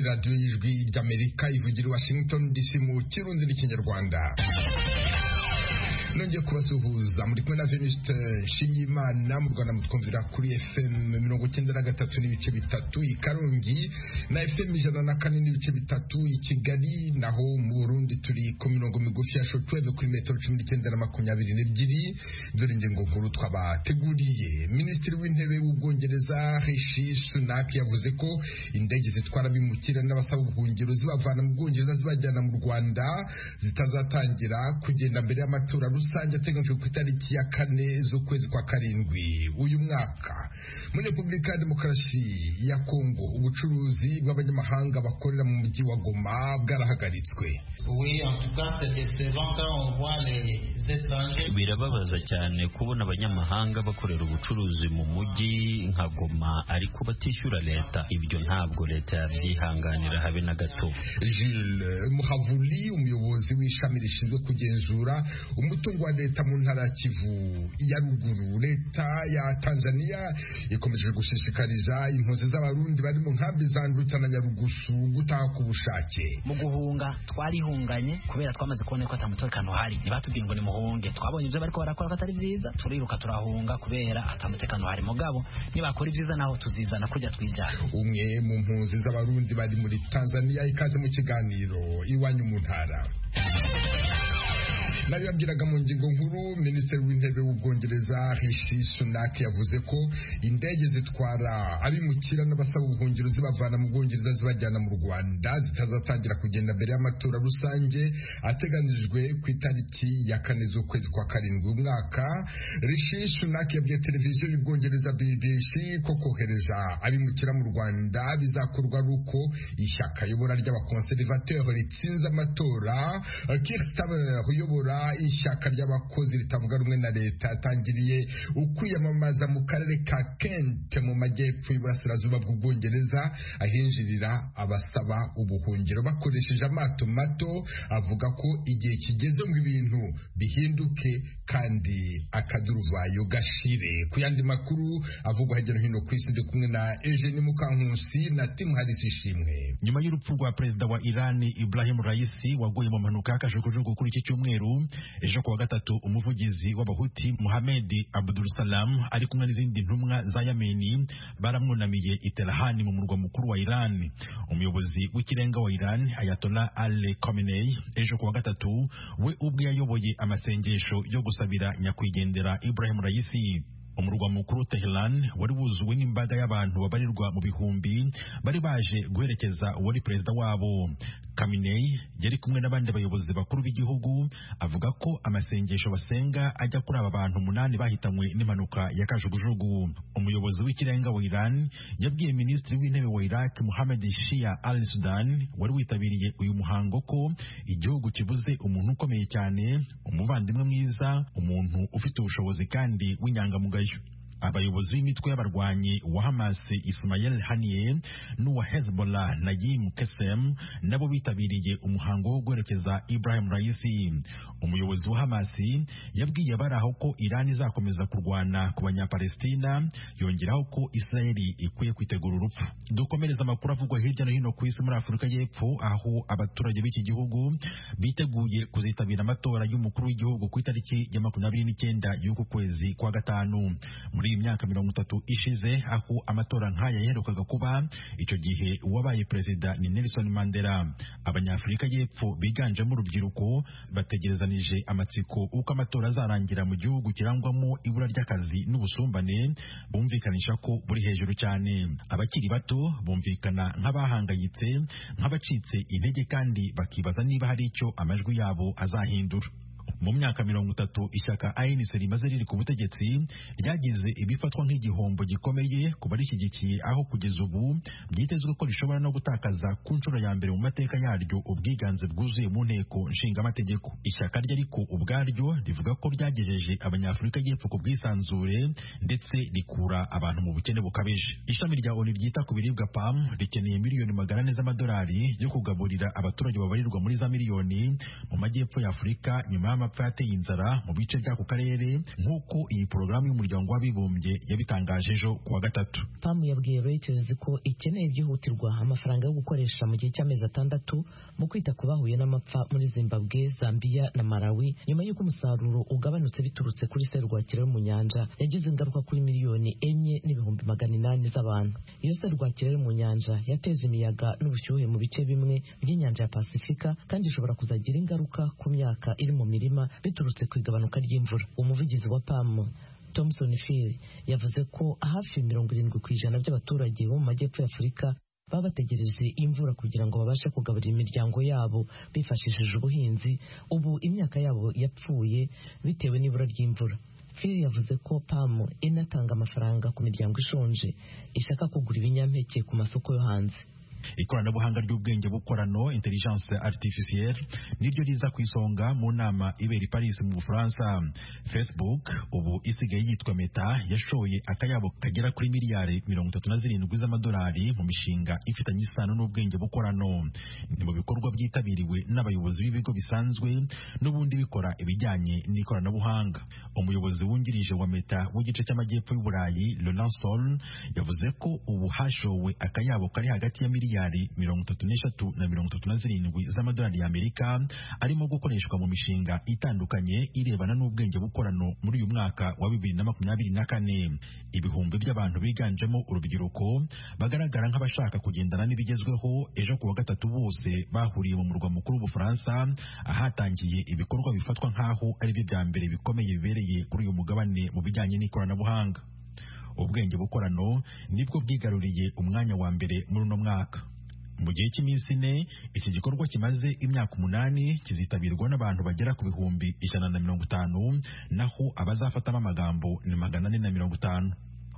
radiyo y'ijwi ry'amerika ivugira i washington dc mu kirundi n'ikinyarwanda nongeye kubasuhuza muri kumwe na venuste nshimiyimana mu rwanda mutwumvira kuri fm mirongo icyenda na gatatu n'ibice bitatu i karongi na fm ijana na kane n'ibice bitatu i kigali naho mu burundi turi ku mirongo migufi ya shotweve kuri metero cumi n'icyenda na makumyabiri n'ebyiri dore ingingo nkuru twabateguriye minisitiri w'intebe w'ubwongereza rishi sunak yavuze ko indege zitwara abimukira n'abasaba ubwungero zibavana mu bwongereza zibajyana mu rwanda zitazatangira kugenda mbere y'amatora rusange ateganyijwe ku itariki ya kane z'ukwezi kwa karindwi uyu mwaka muri repubulika ya demokarasi ya kongo ubucuruzi bw'abanyamahanga bakorera mu mujyi wa goma bwarahagaritswe birababaza cyane kubona abanyamahanga bakorera ubucuruzi mu mujyi nka goma ariko batishyura leta ibyo ntabwo leta yabyihanganira habe na gato Jules muhavuli umuyobozi w'ishami rishinzwe kugenzura umutungo wa leta mu ntara ya kivu ya ruguru leta ya tanzania ikomeje gushishikariza impunzi z'abarundi bari mu nkambi za nduta na nyarugusu gutaha ku bushake mu guhunga twarihunganye kubera twamaze kubona ko atamutekano uhari ntibatubwire ngo nimuhunge twabonye ibyo bariko barakora ko atari byiza turiruka turahunga kubera atamutekano uhari mugabo nibakora ibyiza naho tuzizana kujya twijyana umwe mu mpunzi z'abarundi bari muri tanzania ikaze mu kiganiro iwanyu mu ntara nayo yabwiraga mu ngingo nkuru minisitiri w'intebe w'ubwongereza rishi sunak yavuze ko indege zitwara abimukira n'abasaba ubuhungiro zibavana mu bwongereza zibajyana mu rwanda zitazatangira kugenda mbere y'amatora rusange ateganijwe ku itariki ya kane z'ukwezi kwa karindwi umwaka rishi sunak yabwiye televiziyo y'ubwongereza bbc ko kohereza abimukira mu rwanda bizakorwa ari uko ishyaka yobora ry'abakonserivateur ritsinze amatora kirstaber uyobora ishyaka ry'abakozi ritavuga rumwe na leta yatangiriye ukwiyamamaza mu karere ka Kent mu majyepfo y'uburasirazuba bw'ubwongereza ahinjirira abasaba ubuhungiro bakoresheje amato mato avuga ko igihe kigeze ngo ibintu bihinduke kandi akaduruvayo gashire ku yandi makuru avugwa hirya no hino ku isi ndi kumwe na Eugene Mukankusi na Tim Harris ishimwe nyuma y'urupfu rwa perezida wa Irani Ibrahim Raisi waguye mu mpanuka y'akajugujugu kuri iki cyumweru ejo kuwa gatatu umuvugizi w'abahuti muhamedi abdul salam ari kumwe n'izindi ntumwa za yameni baramwunamiye iterahani mu murwa mukuru wa iran umuyobozi w'ikirenga wa iran ayatola ali Khamenei ejo kuwa gatatu we ubwe yayoboye amasengesho yo gusabira nyakwigendera ibrahim raisi umurwa mukuru Tehran wari wuzuwe n'imbaga y'abantu babarirwa mu bihumbi bari baje guherekeza uwari perezida wabo Khamenei yari kumwe n'abandi bayobozi bakuru b'igihugu avuga ko amasengesho basenga ajya kuri aba bantu umunani bahitanywe n'impanuka ya kajugujugu umuyobozi w'ikirenga wa Iran yabwiye minisitiri w'intebe wa Iraq Mohammed Shia Al Sudan wari witabiriye uyu muhango ko igihugu kibuze umuntu ukomeye cyane umuvandimwe mwiza umuntu ufite ubushobozi kandi w'inyangamugayo abayobozi b'imitwe y'abarwanyi wa Hamas Ismail Haniyeh n'uwa Hezbollah Nayim Kassem nabo bitabiriye umuhango wo guherekeza Ibrahim Raisi umuyobozi wa Hamas yabwiye abari aho ko Iran izakomeza kurwana ku banyapalestina yongeraho ko Israeli ikwiye kwitegura urupfu dukomereza amakuru avugwa hirya no hino ku isi muri Afurika y'Epfo aho abaturage b'iki gihugu biteguye kuzitabira amatora y'umukuru w'igihugu ku itariki ya makumyabiri n'icyenda y'uku kwezi kwa gatanu muri iyi myaka mirongo itatu ishize aho amatora nk'aya yaherukaga kuba icyo gihe uwabaye perezida ni Nelson Mandela abanyafurika y'epfo biganjemo urubyiruko bategerezanije amatsiko uko amatora azarangira mu gihugu kirangwamo ibura ry'akazi n'ubusumbane bumvikanisha ko buri hejuru cyane abakiri bato bumvikana nk'abahangayitse nk'abacitse intege kandi bakibaza niba hari icyo amajwi yabo azahindura mu myaka mirongo itatu ishyaka ANC rimaze riri ku butegetsi ryagize ibifatwa nk'igihombo gikomeye ku barishyigikiye aho kugeza ubu byitezwe ko rishobora no gutakaza ku nshuro ya mbere mu mateka yaryo ubwiganze bwuzuye mu nteko nshingamategeko ishyaka rye ariko ubwaryo rivuga ko ryagejeje abanyafurika y'epfo ku bwisanzure ndetse rikura abantu mu bukene bukabije ishami rya ONU ryita ku biribwa PAM rikeneye miliyoni magana ane z'amadolari yo kugaburira abaturage babarirwa muri za miliyoni mu majyepfo ya Afurika nyuma y'amapfa y'amapfa yateye inzara mu bice by'ako karere nk'uko iyi porogaramu y'umuryango w'abibumbye yabitangaje ejo ku wa gatatu pamu yabwiye Reuters ko ikeneye byihutirwa amafaranga yo gukoresha mu gihe cy'amezi atandatu mu kwita ku bahuye n'amapfa muri zimbabwe zambia na malawi nyuma y'uko umusaruro ugabanutse biturutse kuri serwakira yo mu nyanja yagize ingaruka kuri miliyoni enye n'ibihumbi magana inani z'abantu iyo serwakira yo mu nyanja yateje imiyaga n'ubushyuhe mu bice bimwe by'inyanja ya pasifika kandi ishobora kuzagira ingaruka ku myaka iri mu mirima biturutse ku igabanuka ry'imvura umuvugizi wa pamu Thompson Phil yavuze ko hafi mirongo irindwi ku ijana by'abaturage bo mu majyepfo y'Afurika baba bategereje imvura kugira ngo babashe kugaburira imiryango yabo bifashishije ubuhinzi ubu imyaka yabo yapfuye bitewe n'ibura ry'imvura Phil yavuze ko pamu inatanga amafaranga ku miryango ishonje ishaka kugura ibinyampeke ku masoko yo hanze ikoranabuhanga ry'ubwenge bukorano intelligence artificielle niryo riza ku isonga mu nama ibera i Paris mu Bufaransa Facebook ubu isigaye yitwa Meta yashoye akayabo kagera kuri miliyari mirongo itatu na zirindwi z'amadolari mu mishinga ifitanye isano n'ubwenge bukorano ni mu bikorwa byitabiriwe n'abayobozi b'ibigo bisanzwe n'ubundi bikora ibijyanye n'ikoranabuhanga umuyobozi wungirije wa Meta w'igice cy'amajyepfo y'Uburayi Laurent Sol yavuze ko ubu hashowe akayabo kari hagati ya miliyari miliyari mirongo itatu n'eshatu na mirongo itatu na zirindwi z'amadolari y'Amerika arimo gukoreshwa mu mishinga itandukanye irebana n'ubwenge bukorano muri uyu mwaka wa bibiri na makumyabiri na kane ibihumbi by'abantu biganjemo urubyiruko bagaragara nk'abashaka kugendana n'ibigezweho ejo ku wa gatatu bose bahuriye mu murwa mukuru w'Ubufaransa ahatangiye ibikorwa bifatwa nk'aho ari byo bya mbere bikomeye bibereye kuri uyu mugabane mu bijyanye n'ikoranabuhanga ubwenge bukorano nibwo bwigaruriye umwanya wa mbere muri uno mwaka mu gihe cy'iminsi ine iki gikorwa kimaze imyaka umunani kizitabirwa n'abantu bagera ku bihumbi ijana na mirongo itanu naho abazafatamo amagambo ni magana ane na mirongo itanu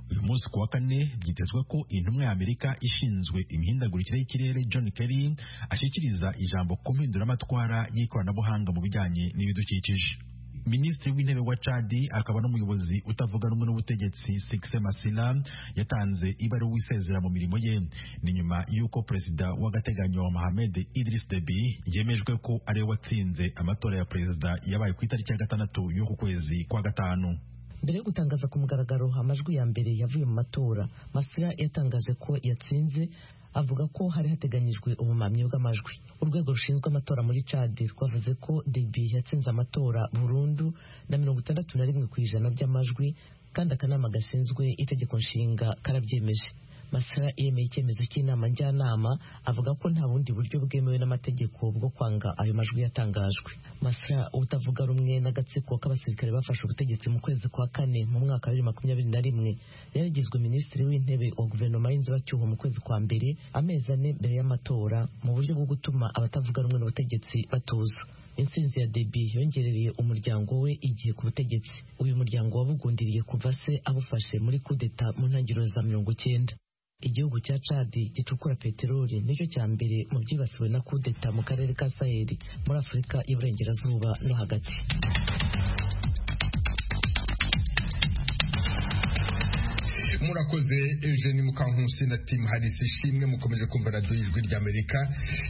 uyu munsi ku wa kane byitezwe ko intumwa ya Amerika ishinzwe imihindagurikire y'ikirere John Kerry ashyikiriza ijambo ku mpinduramatwara y'ikoranabuhanga mu bijyanye n'ibidukikije minisitiri w'intebe wa cadi akaba n'umuyobozi utavuga rumwe n'ubutegetsi sikise masina yatanze ibaruwa isezera mu mirimo ye ni nyuma y'uko perezida w'agateganyo wa mohamed idris debi yemejwe ko ariwe watsinze amatora ya perezida yabaye ku itariki ya gatandatu y'uku kwezi kwa gatanu mbere yo gutangaza ku mugaragaro amajwi ya mbere yavuye mu matora masira yatangaje ko yatsinze avuga ko hari hateganyijwe ubumamyi bw'amajwi urwego rushinzwe amatora muri cadi rwavuze ko debi yatsinze amatora burundu na mirongo itandatu na rimwe ku ijana by'amajwi kandi akanama gashinzwe itegeko nshinga karabyemeje masara yemeye icyemezo cy'inama njyanama avuga ko nta bundi buryo bwemewe n'amategeko bwo kwanga ayo majwi yatangajwe masara utavuga rumwe n'agatsiko k'abasirikare bafashe ubutegetsi mu kwezi kwa kane mu mwaka wa bibiri makumyabiri na rimwe yaragizwe minisitiri w'intebe wa guverinoma y'inzibacyuho mu kwezi kwa mbere amezi ane mbere y'amatora mu buryo bwo gutuma abatavuga rumwe n'ubutegetsi batuza intsinzi ya debi yongerereye umuryango we igihe ku butegetsi uyu muryango wabugundiriye kuva se abufashe muri kudeta mu ntangiriro za mirongo icyenda igihugu cya cadi gicukura peteroli nicyo cya mbere mu byibasiwe na kudeta mu karere ka saheli muri afurika y'iburengerazuba no hagati murakoze Eugene Mukankusi na Tim Harris ishimwe mukomeje kumva radio y'ijwi ry'Amerika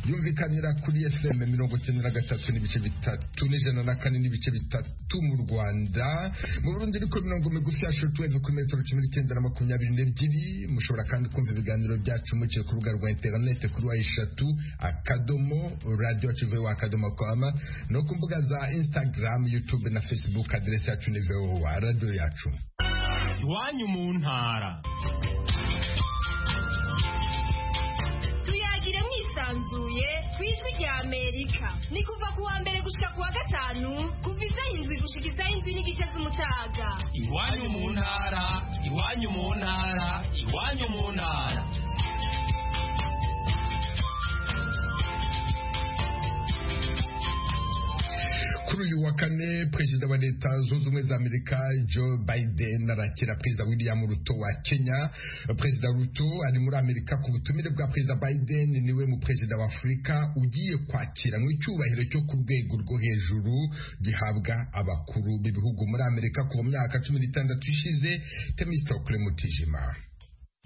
yumvikanira kuri FM mirongo cyenda na gatatu n'ibice bitatu n'ijana na kane n'ibice bitatu mu Rwanda mu Burundi ariko mirongo migufi ya shortwave kuri metero cumi n'icyenda na makumyabiri n'ebyiri mushobora kandi kumva ibiganiro byacu muciye ku rubuga rwa internet kuri wa eshatu akadomo radio yacu akadomo kwama no ku mbuga za Instagram YouTube na Facebook adresse yacu ni VOA radio yacu iwanyu mu ntara tuyagire mwisanzuye ku ijwi rya amerika ni kuva ku wa mbere gushika ku wa gatanu kuva isaha indwi gushika isaha indwi n'igice z'umutaga iwanyu mu ntara iwanyu mu ntara iwanyu mu ntara kuri uyu wa kane perezida wa leta zunze ubumwe za amerika joe biden arakira perezida william ruto wa kenya perezida ruto ari muri amerika ku butumire bwa perezida biden niwe mu perezida wa afurika ugiye kwakiranwa icyubahiro cyo ku rwego rwo hejuru gihabwa abakuru b'ibihugu muri amerika kuva mu myaka cumi n'itandatu ishize temistokle mutijima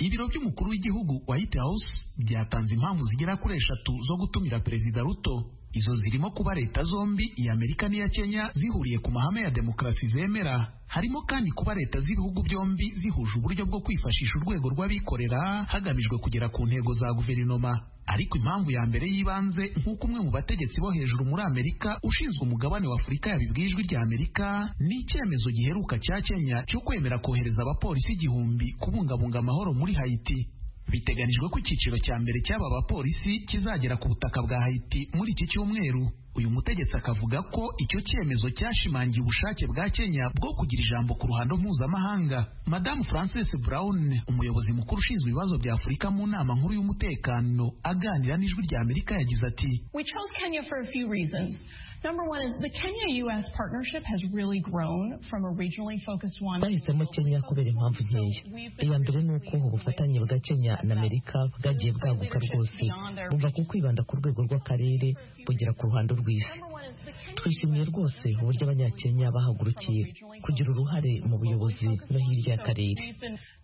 ibiro by'umukuru w'igihugu white house byatanze impamvu zigera kuri eshatu zo gutumira perezida ruto izo zirimo kuba leta zombi iya amerika n'iya kenya zihuriye ku mahame ya demokarasi zemera harimo kandi kuba leta z'ibihugu byombi zihuje uburyo bwo kwifashisha urwego rw'abikorera hagamijwe kugera ku ntego za guverinoma ariko impamvu ya mbere y'ibanze nk'uko umwe mu bategetsi bo hejuru muri amerika ushinzwe umugabane wa afurika yabibwiye ijwi rya amerika ni icyemezo giheruka cya kenya cyo kwemera kohereza abapolisi igihumbi kubungabunga amahoro muri hayiti biteganijwe ko icyiciro cya mbere cy'aba bapolisi kizagera ku butaka bwa hayiti muri iki cyumweru uyu mutegetsi akavuga ko icyo cyemezo cyashimangiye ubushake bwa kenya bwo kugira ijambo ku ruhando mpuzamahanga madamu frances brown umuyobozi mukuru ushinzwe ibibazo bya afurika mu nama nkuru y'umutekano aganira n'ijwi rya amerika yagize ati We chose Kenya for a few reasons. Number one is the Kenya US partnership has really grown from a regionally focused one. twahisemo kenya kubera impamvu nkeya iya mbere ni uko ubufatanye bwa kenya na amerika bwagiye bwaguka rwose bumva ko kwibanda ku rwego rw'akarere bugera ku ruhando rw'isi twishimiye rwose uburyo abanyakenya bahagurukiye kugira uruhare mu buyobozi no hirya y'akarere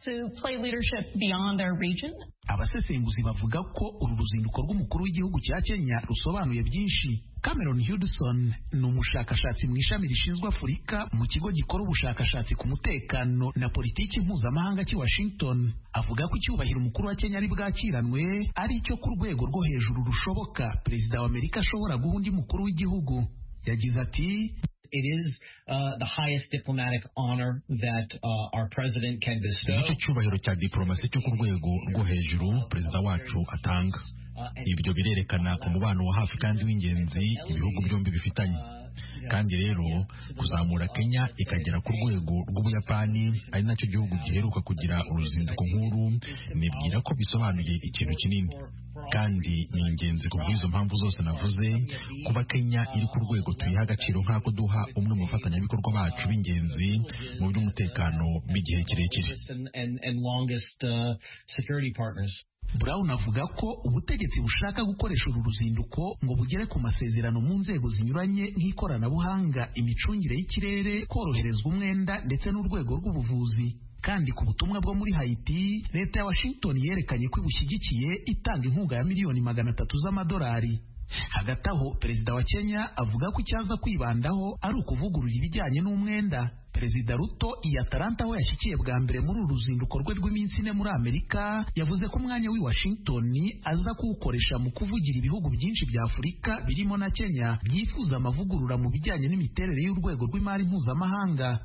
To play leadership beyond their region. abasesenguzi bavuga ko uru ruzinduko rw'umukuru w'igihugu cya kenya rusobanuye byinshi cameron hudson ni umushakashatsi mu ishami rishinzwe afurika mu kigo gikora ubushakashatsi ku mutekano na politiki mpuzamahanga cy'i washington avuga ko icyubahiro umukuru wa kenya ari bwakiranwe ari icyo ku rwego rwo hejuru rushoboka perezida wa amerika ashobora guha undi mukuru w'igihugu yagize ati It is uh, the highest diplomatic honor that uh, our president can bestow. nicyo cyubahiro cya diporomasi cyo ku rwego rwo hejuru perezida wacu atanga ibyo birerekana umubano wa hafi kandi w'ingenzi ibihugu byombi bifitanye kandi rero kuzamura kenya ikagera ku rwego rw'ubuyapani ari nacyo gihugu giheruka kugira uruzinduko nk'uru nibwira ko bisobanuye ikintu kinini kandi ni ingenzi ku bw'izo mpamvu zose navuze kuba kenya iri ku rwego tuyiha agaciro nk'ako duha umwe mu bafatanyabikorwa bacu b'ingenzi mu by'umutekano b'igihe kirekire And, and longest uh, security partners. Brown avuga ko ubutegetsi bushaka gukoresha uru ruzinduko ngo bugere ku masezerano mu nzego zinyuranye nk'ikoranabuhanga imicungire y'ikirere koroherezwa umwenda ndetse n'urwego rw'ubuvuzi kandi ku butumwa bwo muri Haiti leta ya Washington yerekanye ko ibushyigikiye itanga inkunga ya miliyoni magana atatu z'amadolari hagati aho perezida wa Kenya avuga ko icyaza kwibandaho ari ukuvugurura ibijyanye n'umwenda perezida ruto iya Atalanta aho yashyikiye bwa mbere muri uru ruzinduko rwe rw'iminsi ine muri amerika yavuze ko umwanya w'i washington aza kuwukoresha mu kuvugira ibihugu byinshi bya afurika birimo na kenya byifuza amavugurura mu bijyanye n'imiterere y'urwego rw'imari mpuzamahanga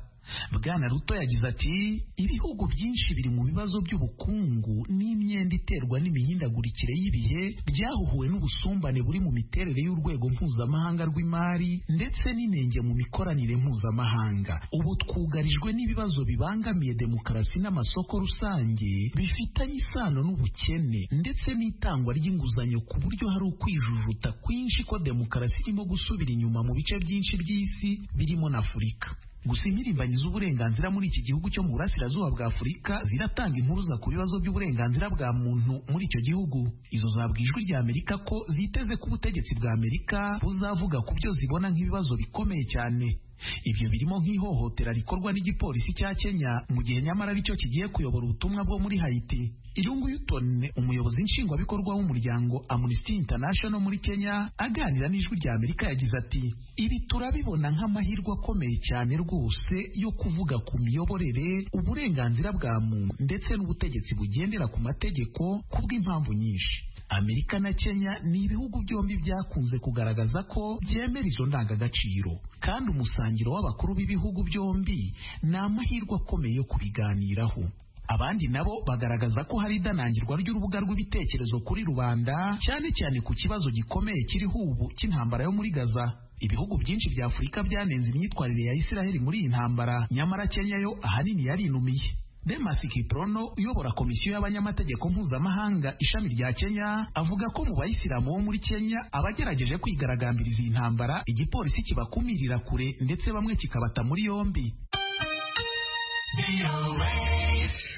bwana ruto yagize ati ibihugu byinshi biri mu bibazo by'ubukungu n'imyenda iterwa n'imihindagurikire y'ibihe byahuhuwe n'ubusumbane buri mu miterere y'urwego mpuzamahanga rw'imari ndetse n'inenge mu mikoranire mpuzamahanga ubu twugarijwe n'ibibazo bibangamiye demokarasi n'amasoko rusange bifitanye isano n'ubukene ndetse n'itangwa ry'inguzanyo ku buryo hari ukwijujuta kwinshi ko demokarasi irimo gusubira inyuma mu bice byinshi by'isi birimo na afurika gusa impirimbanyi z'uburenganzira muri iki gihugu cyo mu burasirazuba bwa afurika ziratanga impuruza ku bibazo by'uburenganzira bwa muntu muri icyo gihugu izo zabwa ijwi rya amerika ko ziteze ko ubutegetsi bwa amerika buzavuga ku byo zibona nk'ibibazo bikomeye cyane ibyo birimo nk'ihohotera rikorwa n'igipolisi cya kenya mu gihe nyamara aricyo kigiye kuyobora ubutumwa bwo muri hayiti irungu yuton umuyobozi nshingwabikorwa w'umuryango amnesty international muri kenya aganira n'ijwi rya amerika yagize ati ibi turabibona nk'amahirwe akomeye cyane rwose yo kuvuga ku miyoborere uburenganzira bwa muntu ndetse n'ubutegetsi bugendera ku mategeko kubw'impamvu nyinshi amerika na kenya ni ibihugu byombi byakunze kugaragaza ko byemera izo ndangagaciro kandi umusangiro w'abakuru b'ibihugu byombi ni amahirwe akomeye yo kubiganiraho abandi nabo bagaragaza ko hari idanangirwa ry'urubuga rw'ibitekerezo kuri rubanda cyane cyane ku kibazo gikomeye kiriho ubu cy'intambara yo muri gaza ibihugu byinshi bya afurika byanenze imyitwarire ya isiraheli muri iyi ntambara nyamara kenya yo ahanini yarinumiye Demas Kiprono uyobora komisiyo y'abanyamategeko mpuzamahanga ishami rya Kenya avuga ko mu bayisilamu bo muri Kenya abagerageje kwigaragambiriza iyi ntambara igipolisi kibakumirira kure ndetse bamwe kikabata muri yombi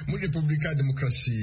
muri repubulika ya demokarasi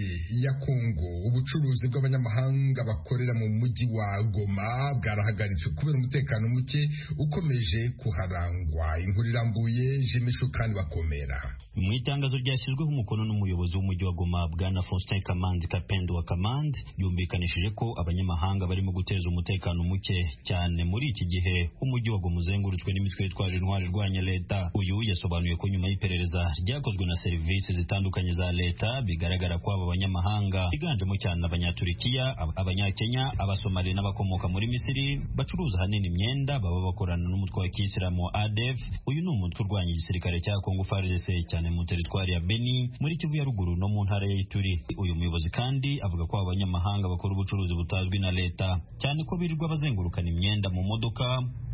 ya kongo ubucuruzi bw'abanyamahanga bakorera mu mujyi wa goma bwarahagaritswe kubera umutekano muke ukomeje kuharangwa inkuru irambuye jimisho kandi bakomera mu itangazo ryashyizweho umukono n'umuyobozi w'umujyi wa goma bwana faustin kamanzi kapendo wa kamande yumvikanishije ko abanyamahanga barimo guteza umutekano muke cyane muri iki gihe umujyi wa goma uzengurutswe n'imitwe yitwaje intwari irwanya leta uyu yasobanuye ko nyuma y'iperereza ryakozwe na serivisi zitandukanye za leta bigaragara ko abo banyamahanga biganjemo cyane abanyaturikiya ab- abanyakenya abasomali n'abakomoka muri misiri bacuruza ahanini imyenda baba bakorana n'umutwe wa kiyisilamu wa adef uyu ni umutwe urwanya igisirikare cya kongo frdc cyane mu teritwari ya beni muri kivu ya ruguru no mu ntara ya ituri uyu muyobozi kandi avuga ko abo banyamahanga bakora ubucuruzi butazwi na leta cyane ko birirwa bazengurukana imyenda mu modoka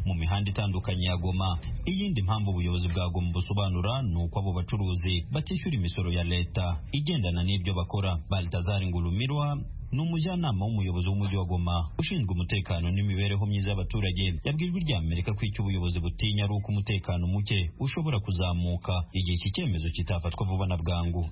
mu mihanda itandukanye ya goma iyindi mpamvu ubuyobozi bwa goma busobanura ni uko abo bacuruzi batishyura imisoro ya leta igendana n'ibyo bakora baltazari ngurumirwa ni umujyanama w'umuyobozi w'umujyi wa goma ushinzwe umutekano n'imibereho myiza y'abaturage yabwiye ijwi rya amerika ko icyo ubuyobozi butinya ari uko umutekano muke ushobora kuzamuka igihe iki cyemezo kitafatwa vuba na bwangu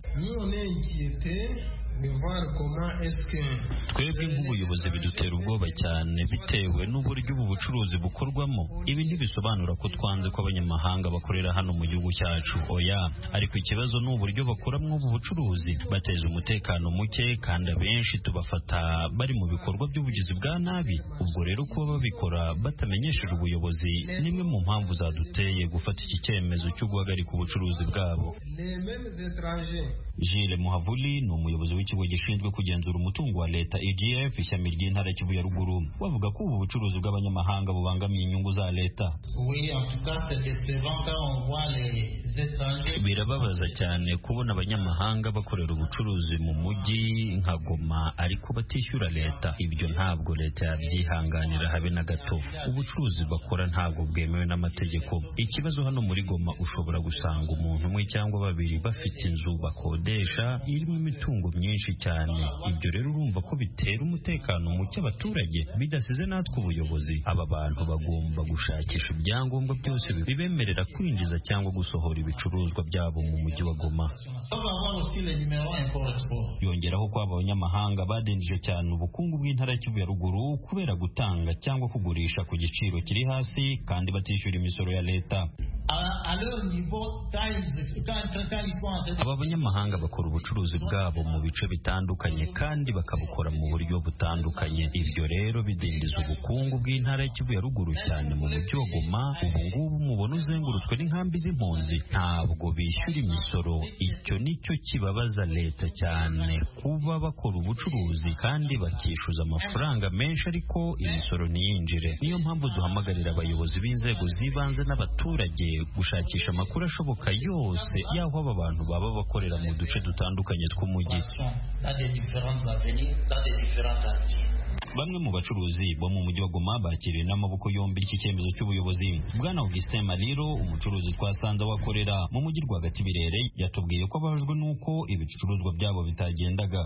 twebwe nk'ubuyobozi bidutera ubwoba cyane bitewe n'uburyo ubu bucuruzi bukorwamo ibi ntibisobanura ko twanze ko abanyamahanga bakorera hano mu gihugu cyacu oya ariko ikibazo ni uburyo bakoramo ubu bucuruzi bateza umutekano muke kandi abenshi tubafata bari mu bikorwa by'ubugizi bwa nabi ubwo rero kuba babikora batamenyesheje ubuyobozi ni imwe mu mpamvu zaduteye gufata iki cyemezo cyo guhagarika ubucuruzi bwabo Jile Muhavuli ni umuyobozi w'ikigo gishinzwe kugenzura umutungo wa leta EGF ishami ry'intara Kivu ya ruguru bavuga ko ubu bucuruzi bw'abanyamahanga bubangamiye inyungu za leta birababaza cyane kubona abanyamahanga bakorera ubucuruzi mu mujyi nka Goma ariko batishyura leta ibyo ntabwo leta yabyihanganira habe na gato ubucuruzi bakora ntabwo bwemewe n'amategeko ikibazo hano muri Goma ushobora gusanga umuntu umwe cyangwa babiri bafite inzu bakora bakodesha irimo imitungo myinshi cyane ibyo rero urumva ko bitera umutekano muke abaturage bidasize natwe ubuyobozi aba bantu bagomba gushakisha ibyangombwa byose bibemerera kwinjiza cyangwa gusohora ibicuruzwa byabo mu mujyi wa Goma yongeraho ko abanyamahanga badindije cyane ubukungu bw'intara y'Ikivu ya ruguru kubera gutanga cyangwa kugurisha ku giciro kiri hasi kandi batishyura imisoro ya leta aba banyamahanga bakora ubucuruzi bwabo mu bice bitandukanye kandi bakabukora mu buryo butandukanye ibyo rero bidindiza ubukungu bw'intara y'Ikivu ya ruguru cyane mu mujyi wa Goma ubu ngubu umubona uzengurutswe n'inkambi z'impunzi ntabwo bishyura imisoro icyo nicyo kibabaza leta cyane kuba bakora ubucuruzi kandi bakishyuza amafaranga menshi ariko imisoro ntiyinjire niyo mpamvu duhamagarira abayobozi b'inzego z'ibanze n'abaturage gushakisha amakuru ashoboka yose y'aho aba bantu baba bakorera mu duce dutandukanye tw'umujyi bamwe mu bacuruzi bo mu mujyi wa Goma bakiriwe n'amaboko yombi iki cyemezo cy'ubuyobozi bwana Augustin Mariro umucuruzi twasanze wakorera mu mujyi rwagati birere yatubwiye ko ababajwe n'uko ibicuruzwa byabo bitagendaga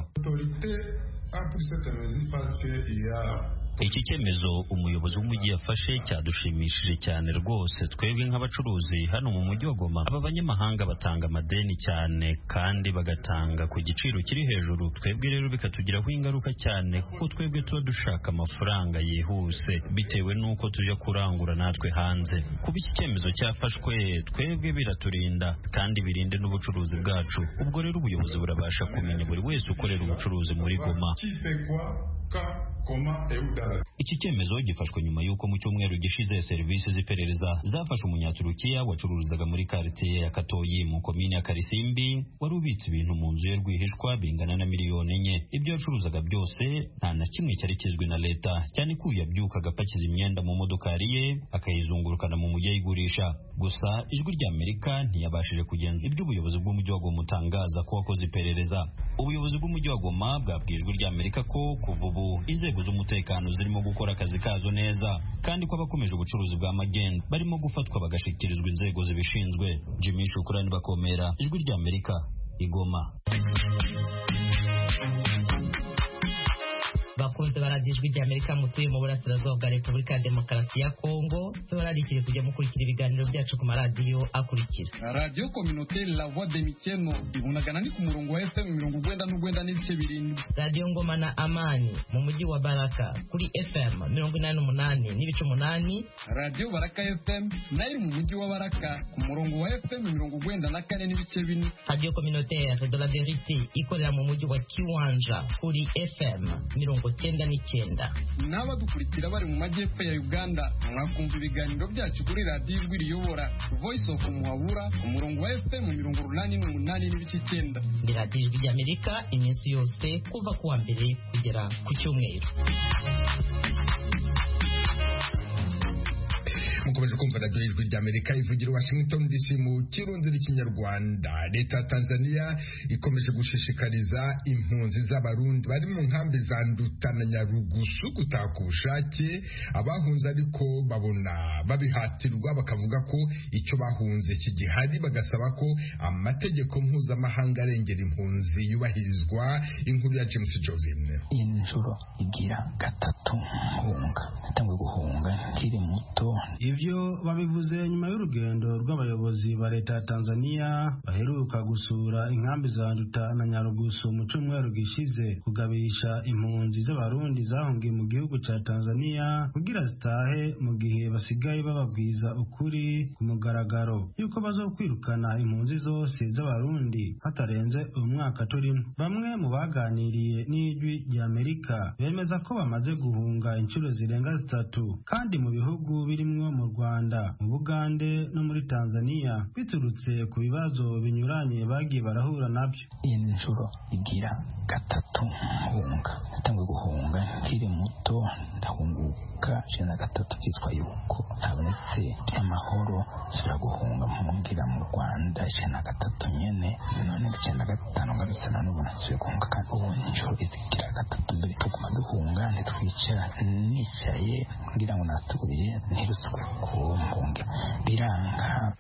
iki cyemezo umuyobozi w'umujyi yafashe cyadushimishije cyane rwose twebwe nk'abacuruzi hano mu mujyi wa Goma aba banyamahanga batanga amadeni cyane kandi bagatanga ku giciro kiri hejuru twebwe rero bikatugiraho ingaruka cyane kuko twebwe tuba dushaka amafaranga yihuse bitewe n'uko tujya kurangura natwe hanze kuba iki cyemezo cyafashwe twebwe biraturinda kandi birinde n'ubucuruzi bwacu ubwo rero ubuyobozi burabasha kumenya buri wese ukorera ubucuruzi muri Goma iki cyemezo gifashwe nyuma y'uko mu cyumweru gishize serivisi z'iperereza zafashe umunyaturukiya wacururizaga muri karitsiye ya katoyi mu komini ya karisimbi wari ubitse ibintu mu nzu ye rwihishwa bingana na miliyoni enye ibyo yacuruzaga byose nta na kimwe cyari kizwi na leta cyane ko yabyukaga apakiza imyenda mu modokari ye akayizungurukana mu mujyi ayigurisha gusa ijwi rya amerika ntiyabashije kugenza ibyo ubuyobozi bw'umujyi wa goma utangaza ko wakoze iperereza ubuyobozi bw'umujyi wa goma bwabwiye ijwi rya amerika ko kuva ubu inzego z'umutekano zirimo gukora akazi kazo neza kandi ko abakomeje ubucuruzi bwa magendu barimo gufatwa bagashyikirizwa inzego zibishinzwe jimmy shukurani bakomera ijwi rya amerika igoma bakunze baradiye ijwi ry'amerika mutuye mu burasirazuba bwa repubulika ya demokarasi ya kongo tubararikire kujya mukurikira ibiganiro byacu ku maradiyo akurikira radiyo kominoteri la voix de mikeno ibonagana ni ku murongo wa fm mirongo urwenda n'urwenda n'ibice birindwi radiyo ngoma na amani mu mujyi wa baraka kuri fm mirongo inani n'umunani n'ibice umunani radiyo baraka fm nayo iri mu mujyi wa baraka ku murongo wa fm mirongo urwenda na kane n'ibice bine radiyo kominoteri de la verite ikorera mu mujyi wa kiwanja kuri fm mirongo cyenda n'icyenda n'abadukurikira bari mu majyepfo ya uganda mwakumva ibiganiro byacu kuri radiyo ijwi riyobora voice of muhabura ku murongo wa fm mirongo urunani n'umunani n'ibice icyenda ni radiyo ijwi ry'amerika iminsi yose kuva ku wa mbere kugera ku cyumweru mukomeje kumva radiyo ijwi ry'amerika ivugira washington dc mu kirundi n'ikinyarwanda leta ya tanzania ikomeje gushishikariza impunzi z'abarundi bari mu nkambi za nduta na nyarugusu gutaka ubushake abahunze ariko babona babihatirwa bakavuga ko icyo bahunze kigihari bagasaba ko amategeko mpuzamahanga arengera impunzi yubahirizwa inkuru ya james josine iyi nshuro igira gatatu hunga yatangiye guhunga nkiri muto ibyo babivuze nyuma y'urugendo rw'abayobozi ba leta ya tanzania baheruka gusura inkambi za nduta na nyarugusu mu cyumweru gishize kugabisha impunzi z'abarundi zahungiye mu gihugu cya tanzania kugira zitahe mu gihe basigaye bababwiza ukuri ku mugaragaro yuko bazokwirukana impunzi zose z'abarundi hatarenze umwaka turimo bamwe mu baganiriye n'ijwi ry'amerika bemeza ko bamaze guhunga inshuro zirenga zitatu kandi mu bihugu birimo mu Rwanda mu Bugande no muri Tanzania biturutse ku bibazo binyuranye bagiye barahura nabyo iyi ni inshuro igira gatatu hunga yatangiye guhunga nkiri muto ndahunguka ijana na gatatu byitwa yuko habonetse by'amahoro nsubira guhunga mpungera mu Rwanda ijana na gatatu nyene none ijana na gatanu ngarutse none ubu nasubiye guhunga kandi ubu inshuro izigira gatatu mbere tuguma duhunga ntitwicara nicaye ngira ngo naturiye ntirusuka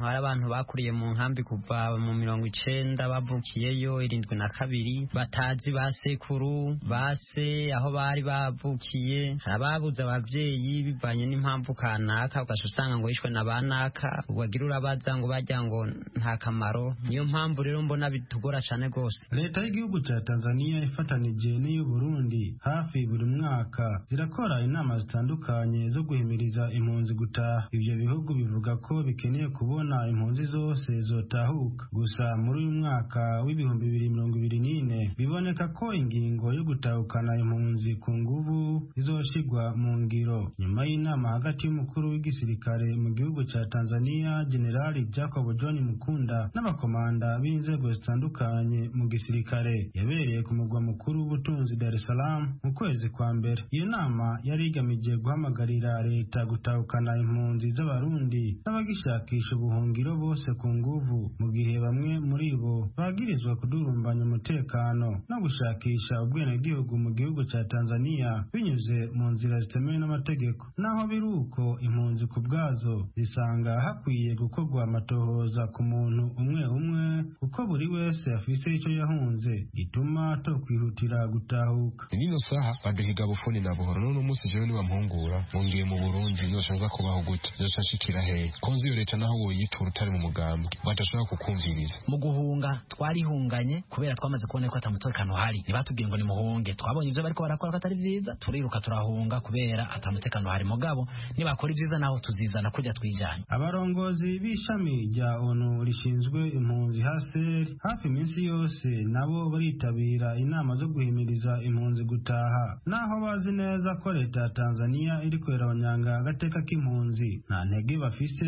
hari abantu bakuriye mu nkambi kuva mu mirongo icenda bavukiyeyo irindwi na kabiri batazi ba sekuru base aho bari bavukiye hari ababuze abavyeyi bivanye n'impamvu kanaka ugaca usanga ngo yishwe na banaka wagira urabaza ngo barya ngo nta kamaro niyo mpamvu rero mbona bitugora cane rwose leta y'igihugu ca tanzania ifatanije n'iy'uburundi hafi buri mwaka zirakora inama zitandukanye zo guhimiriza impunzi gutaha ivyo bihugu bivuga ko bikeneye kubona impunzi zose zotahuka gusa muri uyu mwaka w'ibihumbi bibiri mirongo ibiri n'ine biboneka ko ingingo yo gutahukana impunzi ku nguvu izoshigwa mu ngiro nyuma y'inama hagati y'umukuru w'igisirikare mu gihugu ca tanzania generali jacob john mukunda n'abakomanda b'inzego zitandukanye mu gisirikare yabereye ku mugwa mukuru w'ubutunzi dar es salaam mu kwezi kwa mbere iyo nama yari igamije guhamagarira leta gutahukana impunzi z'abarundi n'abagishakisha ubuhungiro bose ku nguvu mu gihe bamwe muri bo bagirizwa kudurumbanya umutekano no gushakisha ubwenegihugu mu gihugu cya tanzania binyuze mu nzira zitemewe n'amategeko naho biri uko impunzi ku bwazo zisanga hakwiye gukorwa amatohoza ku muntu umwe umwe kuko buri wese afise icyo yahunze gituma tokwihutira gutahuka nino saha baduhiga bufuni na buhoro none umunsi jewe nibampungura ngongiye mu burundi nzoshanza kubaho gute nzoshashikira hehe konzi iyo leta naho woyitura utari mu mugambwe badashobora kukumviriza mu guhunga twarihunganye kubera twamaze kubona ko ata mutekano uhari ntibatubwiye ngo nimuhunge twabonye ibyo bariko barakora ko atari vyiza turiruka turahunga kubera ata mutekano uhari mugabo nibakora ivyiza naho tuzizana kurya twijanye abarongozi b'ishami rya onu rishinzwe impunzi haser hafi iminsi yose nabo baritabira inama zo guhimiriza impunzi gutaha naho bazi neza ko leta ya tanzania iri kwerabanyanga agateka k'impunzi nta ntege bafise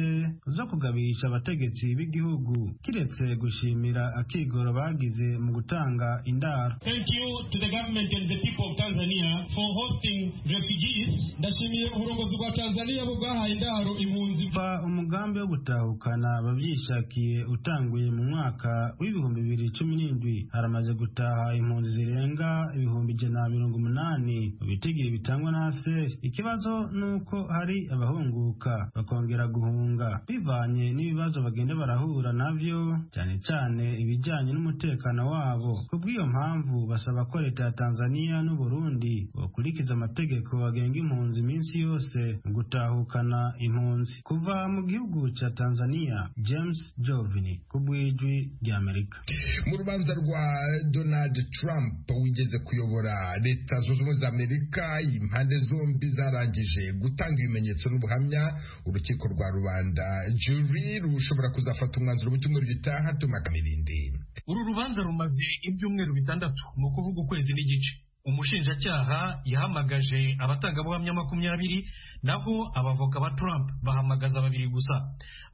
zo kugabisha abategetsi b'igihugu kiretse gushimira akigoro bagize mu gutanga indaro ndashimiye uburongozi bwa tanzania bwo bwahaye indaro impunzi va umugambi wo gutahukana ababyishakiye utanguye mu mwaka w'ibihumbi bibiri cumi n'indwi haramaze gutaha impunzi zirenga ibihumbi ijana na mirongo umunani mu bitigiri bitangwa na aseri ikibazo ni uko hari abahunguka kwiyubaka bakongera guhunga bivanye n'ibibazo bagenda barahura nabyo cyane cyane ibijyanye n'umutekano wabo kubw'iyo mpamvu basaba ko leta ya Tanzania n'u Burundi bakurikiza amategeko agenga impunzi iminsi yose mu gutahukana impunzi kuva mu gihugu cya Tanzania James Jovini ku bw'ijwi ry'Amerika mu rubanza rwa Donald Trump wigeze kuyobora leta zunze ubumwe za Amerika impande zombi zarangije gutanga ibimenyetso n'ubuhamya urukiko rwa rubanda jury rushobora kuzafata umwanzuro mu cyumweru gitaha tumaka mirindi uru rubanza rumaze ibyumweru bitandatu ni ukuvuga ukwezi n'igice umushinjacyaha yahamagaje abatangabuhamya makumyabiri naho abavoka ba Trump bahamagaza babiri gusa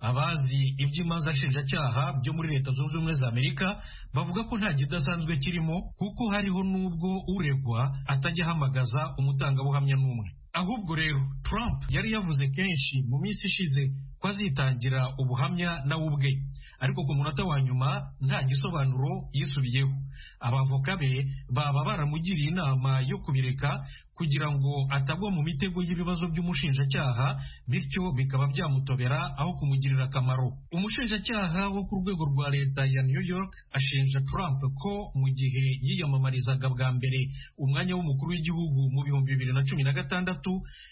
abazi iby'imanza nshinjacyaha byo muri leta zunze ubumwe za amerika bavuga ko nta kidasanzwe kirimo kuko hariho n'ubwo uregwa atajya ahamagaza umutangabuhamya n'umwe ahubwo rero Trump yari yavuze kenshi mu minsi ishize ko azitangira ubuhamya nawe ubwe ariko ku munota wa nyuma nta gisobanuro yisubiyeho abavoka be baba baramugiriye inama yo kubireka kugira ngo atagwa mu mitego y'ibibazo by'umushinjacyaha bityo bikaba byamutobera aho kumugirira akamaro umushinjacyaha wo ku rwego rwa leta ya new york ashinja trump ko mu gihe yiyamamarizaga bwa mbere umwanya w'umukuru w'igihugu mu bihumbi bibiri na cumi na gatandatu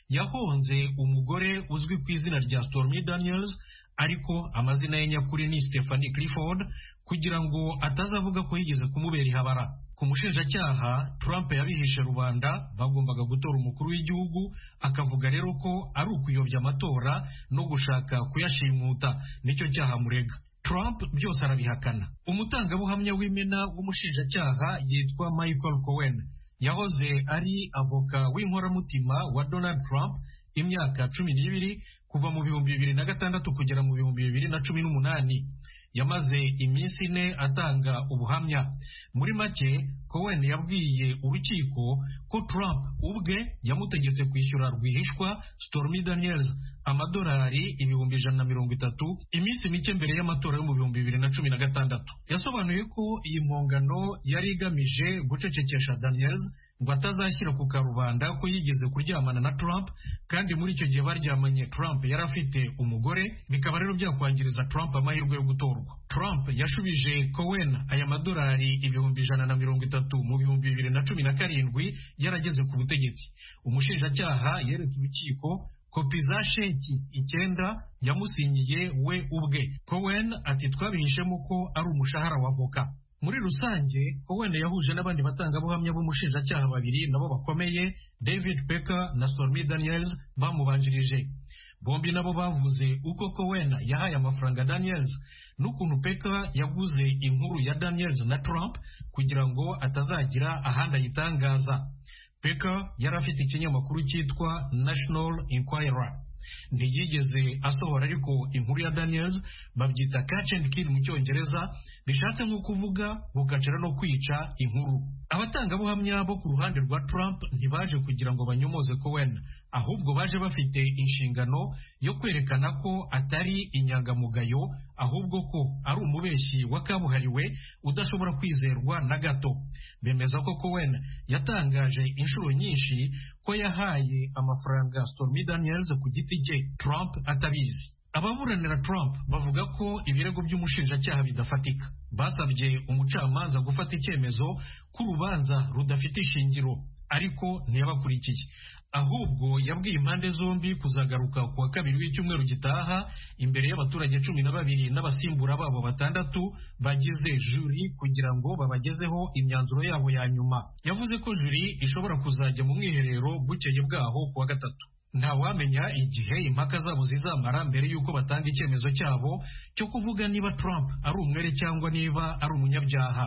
yahonze umugore uzwi ku izina rya stormy daniels ariko amazina ye nyakuri ni stephanie clifford kugira ngo atazavuga ko yigeze kumubera ihabara ku mushinjacyaha Trump yabihishe rubanda bagombaga gutora umukuru w'igihugu akavuga rero ko ari ukuyobya amatora no gushaka kuyashimuta nicyo cyaha murega Trump byose arabihakana umutangabuhamya w'imena w'umushinjacyaha yitwa Michael Cohen yahoze ari avoka w'inkoramutima wa Donald Trump imyaka cumi n'ibiri kuva mu bihumbi bibiri na gatandatu kugera mu bihumbi bibiri na cumi n'umunani yamaze iminsi ine atanga ubuhamya muri make Cohen yabwiye urukiko ko Trump ubwe yamutegetse kwishyura rwihishwa Stormy Daniels amadolari ibihumbi ijana na mirongo itatu iminsi mike mbere y'amatora yo mu bihumbi bibiri na cumi na gatandatu yasobanuye ko iyi mpongano yari igamije gucecekesha Daniels ngo atazashyira ku karubanda ko yigeze kuryamana na Trump kandi muri icyo gihe baryamanye Trump yari afite umugore bikaba rero byakwangiriza Trump amahirwe yo gutorwa Trump yashubije Cohen aya madolari ibihumbi ijana na mirongo itatu mu bihumbi bibiri na cumi na karindwi yarageze ku butegetsi umushinjacyaha yeretse urukiko kopi za sheki icyenda yamusinyiye we ubwe Cohen ati twabihishemo ko ari umushahara wa voka muri rusange Cohen yahuje n'abandi batangabuhamya b'umushinjacyaha babiri nabo bakomeye David Pecker na Stormy Daniels bamubanjirije bombi nabo bavuze uko Cohen yahaye amafaranga Daniels n'ukuntu Pecker yaguze inkuru ya Daniels na Trump kugira ngo atazagira ahandi ayitangaza Pecker yari afite ikinyamakuru cyitwa National Inquirer ntiyigeze asohora ariko inkuru ya Daniels babyita catch and kill mu cyongereza bishatse nko kuvuga gukacira no kwica inkuru abatangabuhamya bo ku ruhande rwa Trump ntibaje kugira ngo banyomoze Cohen ahubwo baje bafite inshingano yo kwerekana ko atari inyangamugayo ahubwo ko ari umubeshyi wa kabuhariwe udashobora kwizerwa na gato bemeza ko Cohen yatangaje inshuro nyinshi ko yahaye amafaranga Stormy Daniels ku giti cye Trump atabizi ababuranira Trump bavuga ko ibirego by'umushinjacyaha bidafatika basabye umucamanza gufata icyemezo ko urubanza rudafite ishingiro ariko ntiyabakurikiye ahubwo yabwiye impande zombi kuzagaruka ku wa kabiri w'icyumweru gitaha imbere y'abaturage cumi na babiri n'abasimbura babo batandatu bagize juri kugira ngo babagezeho imyanzuro yabo ya nyuma yavuze ko juri ishobora kuzajya mu mwiherero bukeye bwaho ku wa gatatu ntawamenya igihe impaka zabo zizamara mbere y'uko batanga icyemezo cyabo cyo kuvuga niba Trump ari umwere cyangwa niba ari umunyabyaha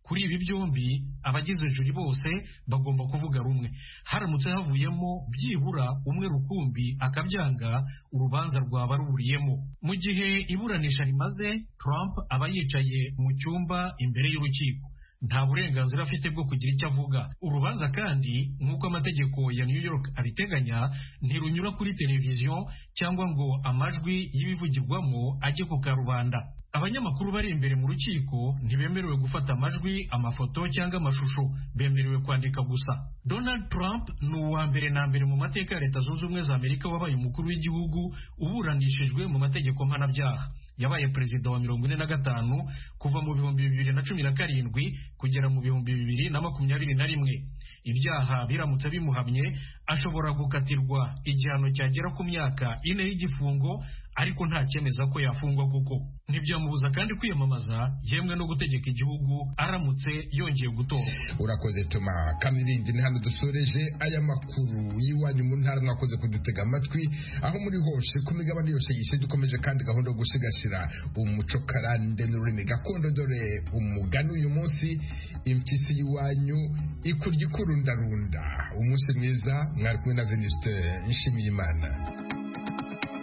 kuri ibi byombi abagize juri bose bagomba kuvuga rumwe haramutse havuyemo byibura umwe rukumbi akabyanga urubanza rwaba ruburiyemo mu gihe iburanisha rimaze Trump aba yicaye mu cyumba imbere y'urukiko nta burenganzira afite bwo kugira icyo avuga urubanza kandi nk'uko amategeko ya New York abiteganya ntirunyura kuri televiziyo cyangwa ngo amajwi y'ibivugirwamo ajye ku karubanda abanyamakuru bari imbere mu rukiko ntibemerewe gufata amajwi amafoto cyangwa amashusho bemerewe kwandika gusa donald trump ni uwa mbere na mbere mu mateka ya leta zunze ubumwe za amerika wabaye umukuru w'igihugu uburanishijwe mu mategeko mpanabyaha yabaye perezida wa mirongo ine na gatanu kuva mu bihumbi bibiri na cumi na karindwi kugera mu bihumbi bibiri na makumyabiri na rimwe ibyaha biramutse bimuhamye ashobora gukatirwa igihano cyagera ku myaka ine y'igifungo ariko nta cyemeza ko yafungwa kuko ntibyamubuza kandi kwiyamamaza yemwe no gutegeka igihugu aramutse yongeye gutora urakoze tuma kamirindi ni hano dusoreje aya makuru y'iwanyu mu ntara mwakoze kudutega amatwi aho muri hose ku migabane yose yise dukomeje kandi gahunda yo gusigasira umuco karande n'ururimi gakondo dore umugani uyu munsi impyisi y'iwanyu ikurya ikurundarunda umunsi mwiza mwari kumwe na veniste nshimiyimana